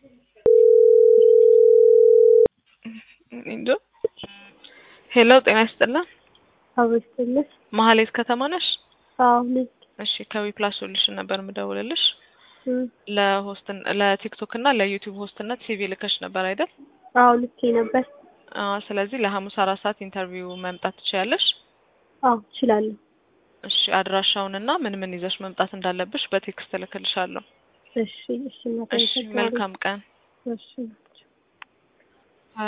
እንጃ ሄሎ ጤና ይስጥልን አበስትልሽ መሀሌት ከተማ ነሽ? አዎ ልጅ እሺ ከዊ ፕላስ ሶሉሽን ነበር የምደውልልሽ እም፣ ለሆስት ለቲክቶክ እና ለዩቲዩብ ሆስትነት ሲቪ ልከሽ ነበር አይደል? አዎ ልኬ ነበር። አዎ ስለዚህ ለሐሙስ አራት ሰዓት ኢንተርቪው መምጣት ትችያለሽ። አዎ እችላለሁ። እሺ አድራሻውንና ምን ምን ይዘሽ መምጣት እንዳለብሽ በቴክስት እልክልሻለሁ። እሺ እሺ እናቴ እሺ መልካም ቀን። እሺ